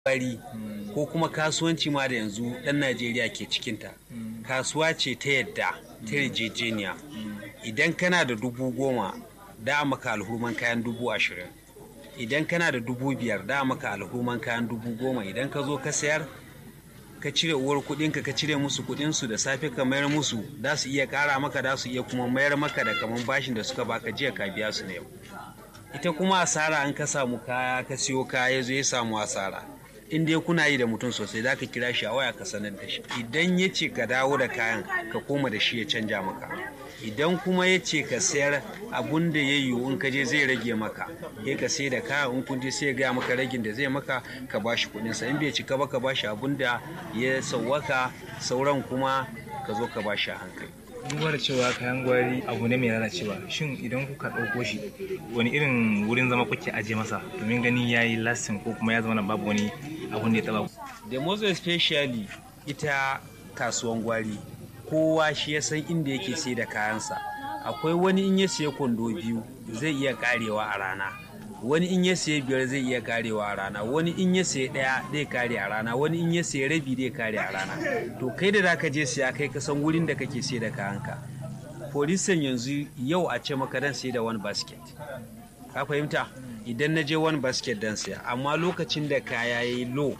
bari ko kuma kasuwanci ma da yanzu ɗan najeriya ke cikinta kasuwa ce ta yadda ta yarjejeniya idan kana da dubu goma da maka alhurman kayan dubu ashirin idan kana da dubu biyar da maka alhurman kayan dubu goma idan ka zo ka sayar ka cire uwar kudinka ka cire musu kudinsu da safe ka mayar musu da su iya kara maka da su iya kuma mayar maka da kaman bashin da suka baka jiya ka biya su na yau ita kuma asara an ka samu kaya ka siyo kaya ya zo ya samu asara in dai kuna yi da mutum sosai za ka kira shi a waya ka sanar da shi idan ya ce ka dawo da kayan ka koma da shi ya canja maka idan kuma ya ce ka sayar abun da ya yiwu in ka je zai rage maka ya ka sai da kayan in kun je sai ya gaya maka ragin da zai maka ka bashi kuɗin sa in bai cika ba ka bashi abun da ya sauwaka sauran kuma ka zo ka bashi a hankali duba da cewa kayan gwari abu ne mai lalacewa shin idan kuka ɗauko shi wani irin wurin zama kuke aje masa domin ganin ya yi lastin ko kuma ya zama na babu wani abun da ya taba da most especially ita kasuwan gwari kowa shi ya san inda yake sai da kayansa akwai wani in ya siya kwando biyu zai iya karewa a rana wani in ya siya biyar zai iya karewa a rana wani in ya siya daya zai kare a rana wani in ya siya rabi zai kare a rana to kai da zaka je siya kai ka san wurin da kake sai da kayanka polisan yanzu yau a ce maka dan sai da one basket ka fahimta idan na je one basket dan siya amma lokacin da kaya yayi low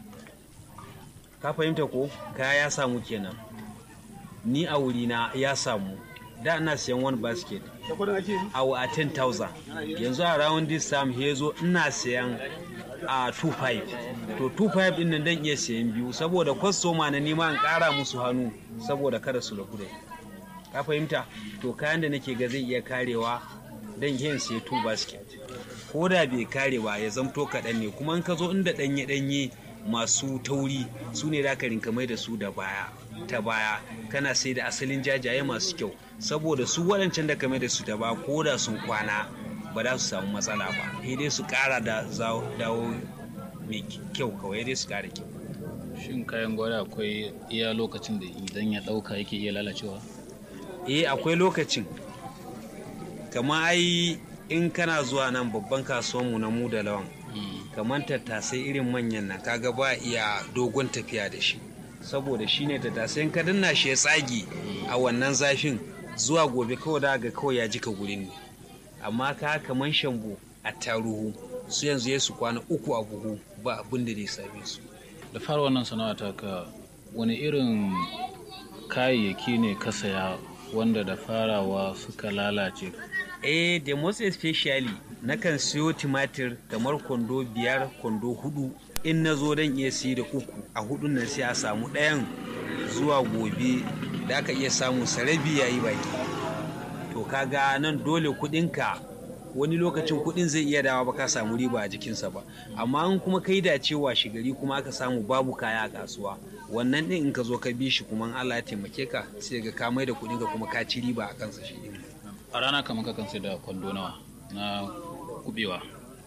ka fahimta ko kaya ya samu kenan ni a wurina ya samu da ina siyan one basket a a 10,000 yanzu a round this time he zo ina siyan a 2.5 to 2.5 din nan dan iya siyan biyu saboda kwastoma na nima an kara musu hannu saboda kada su rabu da ka fahimta to kayan da nake ga zai iya karewa dan yin siya 2 basket ko da bai kare ba ya zamto kaɗan ne kuma in ka zo inda ɗanye-ɗanye masu tauri su ne ka rinka mai da su da baya ta baya kana sai da asalin jajaye masu kyau saboda su waɗancan da kame da su da ba ko da sun kwana ba za su samu matsala ba sai dai su ƙara da dawo mai kyau kawai dai su ƙara kyau shin kayan gwada akwai iya lokacin da idan ya ɗauka yake iya lalacewa eh akwai lokacin kamar ai in kana zuwa nan babban kasuwanmu na mu da lawan kamar tattasai irin manyan nan kaga ba iya dogon tafiya da shi saboda shi ne tattasai ka danna shi ya tsage a wannan zafin zuwa gobe kawai da ga kawai ya jika gurin ne amma ka kamar shambo a taruhu su yanzu ya su kwana uku a buhu ba abin da zai same su da fara wannan sana'a ta ka wani irin kayayyaki ne ka saya wanda da farawa suka lalace eh da most especially nakan siyo tumatir kamar kwando biyar kwando hudu in na zo don iya siya da uku a hudun nan sai a samu ɗayan zuwa gobe da aka iya samu sarabi ya yi baki to kaga nan dole kudinka wani lokacin kudin zai iya dawa ba ka samu riba a jikinsa ba amma in kuma kai da cewa shigari kuma aka samu babu kaya a kasuwa wannan din in ka zo ka bi shi kuma Allah ya taimake ka sai ga ka mai da kudinka kuma ka ci riba a kansa shi din a rana kamar kakan sai da kwando nawa na kubewa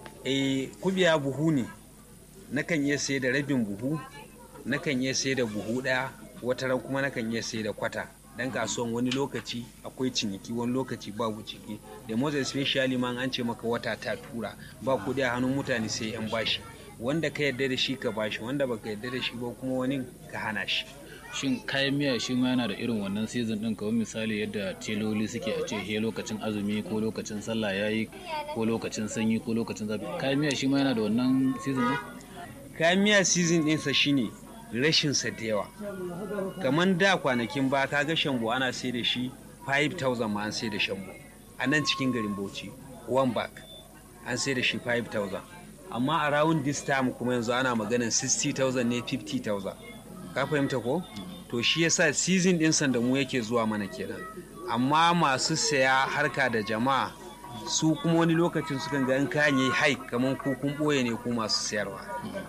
eh kubewa buhu ne nakan iya sai da rabin buhu nakan iya sai da buhu ɗaya wata ran kuma nakan iya sai da kwata dan kasuwan wani lokaci akwai ciniki wani lokaci babu ciki da most especially ma an ce maka wata ta tura ba kuɗi a hannun mutane sai yan bashi wanda ka yarda da shi ka bashi wanda baka yarda da shi ba kuma wani ka hana shi shin kayan miya shi ma yana da irin wannan season din kawai misali yadda teloli suke a ce he lokacin azumi ko lokacin sallah yayi ko lokacin sanyi ko lokacin zafi kayan miya shi ma yana da wannan season din kayan miya season ɗinsa shine rashin sa da yawa kamar da kwanakin ba ka ga shambo ana sai da shi 5000 ma an sai da shambo a nan cikin garin bauchi one bag an sai da shi 5000 amma a round this time kuma yanzu ana maganin 60000 ne 50000 ka fahimta ko to shi yasa season din da mu yake zuwa mana kenan amma masu saya harka da jama'a su kuma wani lokacin sukan ga in kayan yayi haik kamar ku kun boye ne ku masu sayarwa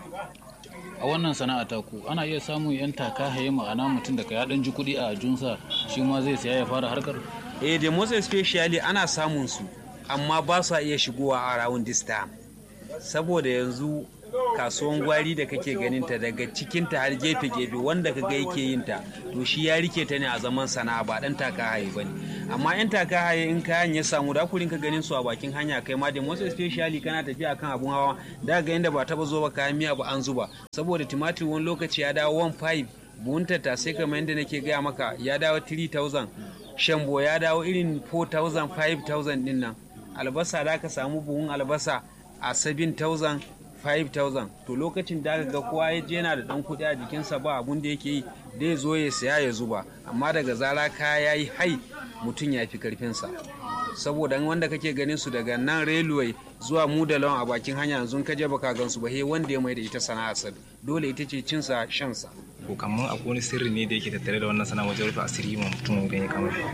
a wannan sana'a ta ku ana iya samun yan taka haye ma'ana mutum da ya dan ji kuɗi a junsa shi ma zai saya ya fara harkar eh da most especially ana samun su amma ba su iya shigowa a round this time saboda yanzu kasuwan gwari da kake ganin ta daga cikinta har gefe-gefe wanda kaga yake yin ta to shi ya rike ta ne a zaman sana'a ba dan taka haye bane amma yan taka haye in kayan ya samu da kurin ka ganin su a bakin hanya kai ma da most especially kana tafiya kan abun hawa da ga inda ba taba zo ba kayan miya ba an zuba saboda tumatir wani lokaci ya dawo 1.5 buhun tattasai kamar yadda nake gaya maka ya dawo 3000 shambo ya dawo irin 4000 5000 din nan albasa da ka samu buhun albasa a 7000 5000 to lokacin da ga kowa ya je yana da dan kuɗi a jikinsa ba abun da yake yi zai zo ya saya ya zuba amma daga zara kaya ya yi hai mutum ya fi karfinsa saboda wanda kake ganin su daga nan railway zuwa mu da lawan a bakin hanya yanzu ka je baka gan su ba he wanda ya mai da ita sana'a sa dole ita ce cinsa shansa ko kamar akwai wani sirri ne da yake tattare da wannan sana'a wajen rufe asiri ma mutum idan ya kama shi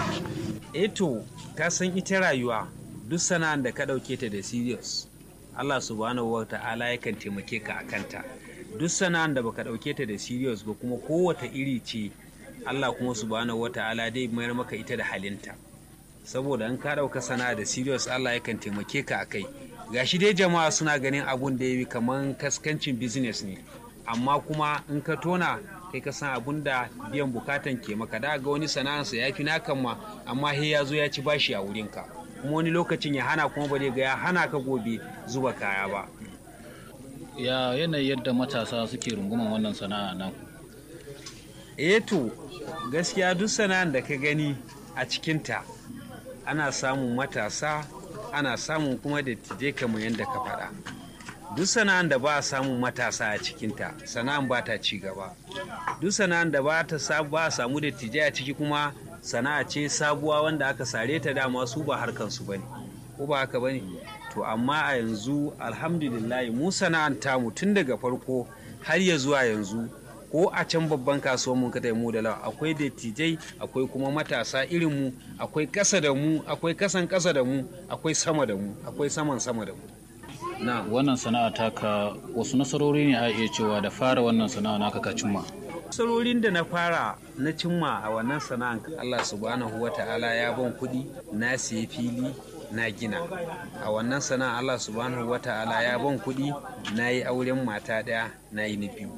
eto ka san ita rayuwa duk sana'ar da ka ɗauke ta da serious Allah subhanahu wa ta'ala yakan taimake ka a kanta duk sana'ar da baka ɗauke ta da serious ba kuma kowace iri ce Allah kuma subhanahu wa ta'ala dai mayar maka ita da halinta saboda in ka ɗauka sana'a da serious Allah yakan taimake ka a kai gashi dai jama'a suna ganin abun da ya yi kamar kaskancin business ne amma kuma in ka tona kai ka san abun da biyan bukatan ke maka da ga wani sana'arsa ya fi nakan ma amma he ya zo ya ci bashi a wurinka kuma wani lokacin ya hana kuma ba ga ya hana ka gobe zuba kaya ba ya yanayi yadda matasa suke runguman wannan sana'a nan eh to gaskiya duk sana'ar da ka gani a cikinta ana samun matasa ana samun kuma da tije kamar yadda ka faɗa duk sana'an da ba a samun matasa a cikinta sana'an ba ta ci gaba duk sana'an da ba ta ba a samu da tije a ciki kuma sana'a ce sabuwa wanda aka sare ta dama su ba harkan su bane ko ba haka bane to amma a yanzu alhamdulillah mu sana'an tamu tun daga farko har ya zuwa yanzu ko a can babban kasuwar mun kada mu da lawa akwai dattijai akwai kuma matasa irin mu akwai kasa da mu akwai kasan kasa da mu akwai sama da mu akwai saman sama da mu na wannan sana'a taka wasu nasarori ne a iya cewa da fara wannan sana'a naka ka cimma nasarorin da na fara na cimma a wannan sana'an Allah subhanahu wa ta'ala ya ban kuɗi na siya fili na gina a wannan sana'a Allah subhanahu wa ta'ala ya ban kuɗi na yi auren mata ɗaya na yi na biyu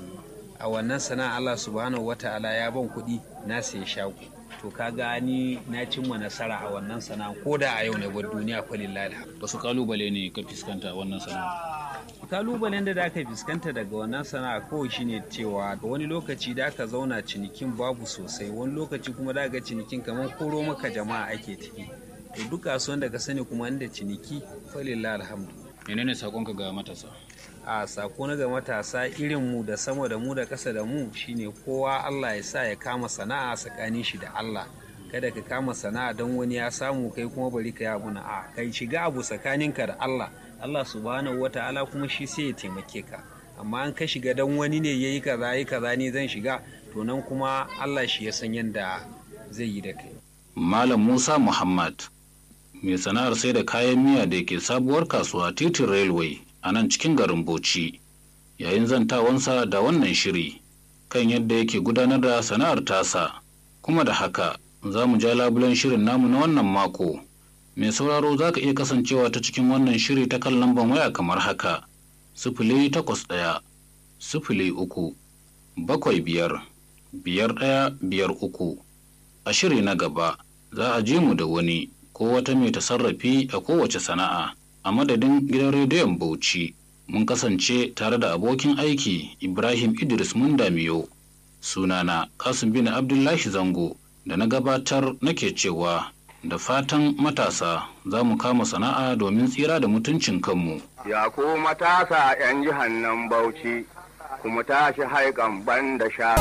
a wannan sana'a Allah subhanahu wa ta'ala ya ban kuɗi na siya shago to kaga ni na cimma nasara a wannan sana'a ko da a yau ne bar duniya kwalillahi alhamdu wasu kalubale ne ka fuskanta a wannan sana'a kalubalen da aka fuskanta daga wannan sana'a kawai shine cewa wani lokaci da aka zauna cinikin babu sosai wani lokaci kuma da ga cinikin kamar koro maka jama'a ake ciki to duk kasuwan da ka sani kuma inda ciniki falillah alhamdu menene sakonka ga matasa a sako na ga matasa irin mu da sama da mu da kasa da mu shine kowa Allah ya sa ya kama sana'a tsakanin shi da Allah kada ka kama sana'a don wani ya samu kai kuma bari ka yi abu na a kai shiga abu tsakaninka da Allah Allah subhanahu wa ta'ala kuma shi sai ya taimake ka amma an ka shiga dan wani ne yayi kaza yi kaza ne zan shiga to nan kuma Allah shi ya san yadda zai yi da kai Malam Musa Muhammad mai sana'ar sai da kayan miya da ke sabuwar kasuwa titin railway a nan cikin garin Bauchi yayin zantawansa da wannan shiri kan yadda yake gudanar da sana'ar tasa kuma da haka za mu ja labulen shirin namu na wannan mako mai sauraro za ka iya kasancewa ta cikin wannan shiri ta kan lambar waya kamar haka sifili takwas ɗaya sifili uku bakwai biyar biyar ɗaya biyar uku a shiri na gaba za a je mu da wani ko wata mai tasarrafi a kowace sana'a a madadin gidan rediyon bauchi mun kasance tare da abokin aiki ibrahim idris mundamiyo sunana kasim bin abdullahi zango da na gabatar nake cewa da fatan matasa za mu kama sana'a domin tsira da mutuncin kanmu. Ya ku matasa 'yan jihar nan Bauchi, kuma tashi haikan ban da sha.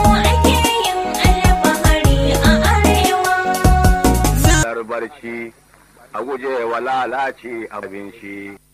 barci a guje wa lalace abinci.